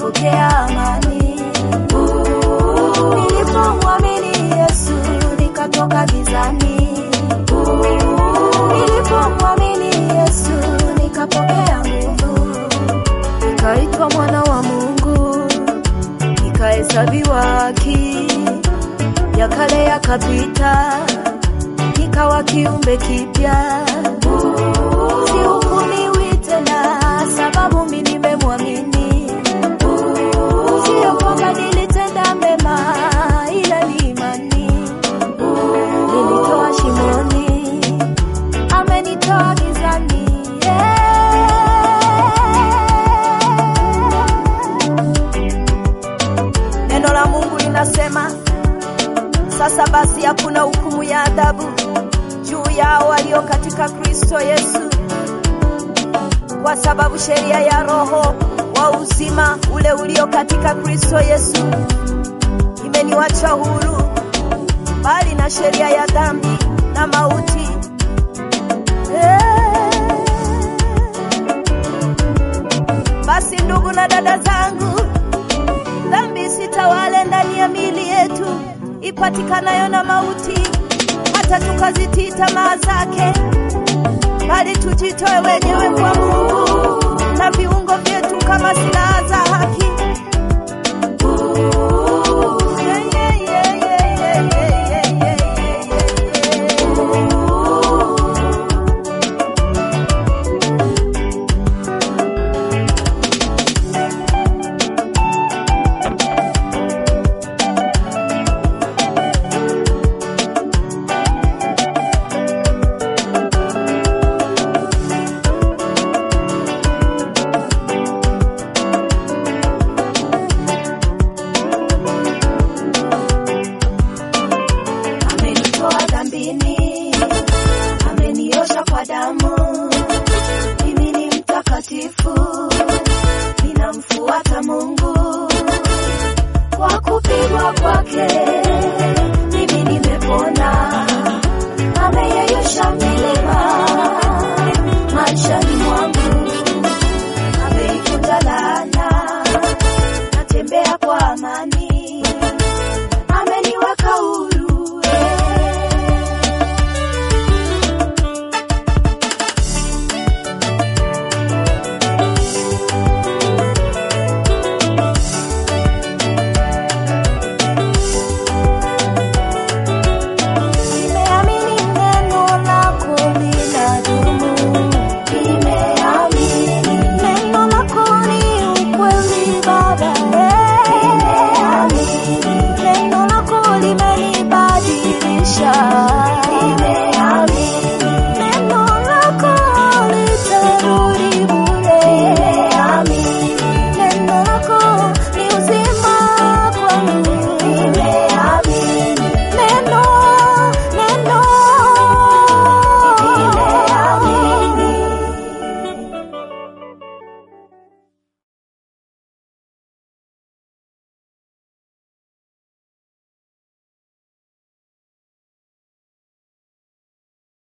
nikapokea amani. Nilipomwamini Yesu nikatoka gizani. Nilipomwamini Yesu nikapokea nguvu, nikaitwa mwana wa Mungu, nikahesabiwa haki, ya kale yakapita, nikawa kiumbe kipya. Sihukumiwi tena sababu mimi nimemwamini, sio kwamba nilitenda mema, ila ni imani Nilitoa shimoni, amenitoa gizani. Yeah. Neno la Mungu linasema sasa basi hakuna hukumu ya adhabu juu yao walio katika Kristo Yesu, kwa sababu sheria ya Roho wa uzima ule ulio katika Kristo Yesu imeniwacha huru bali na sheria ya dhambi na mauti. Eh. Basi ndugu na dada zangu, dhambi sitawale ndani ya miili yetu ipatikanayo na mauti, hata tukazitii tamaa zake, bali tujitoe wenyewe kwa Mungu na viungo vyetu kama silaha za haki. Yeah, yeah, yeah, yeah, yeah, yeah, yeah, yeah, yeah, yeah. amenitoa dhambini, ameniosha kwa damu. Mimi ni mtakatifu, ninamfuata Mungu kwa kupigwa kwake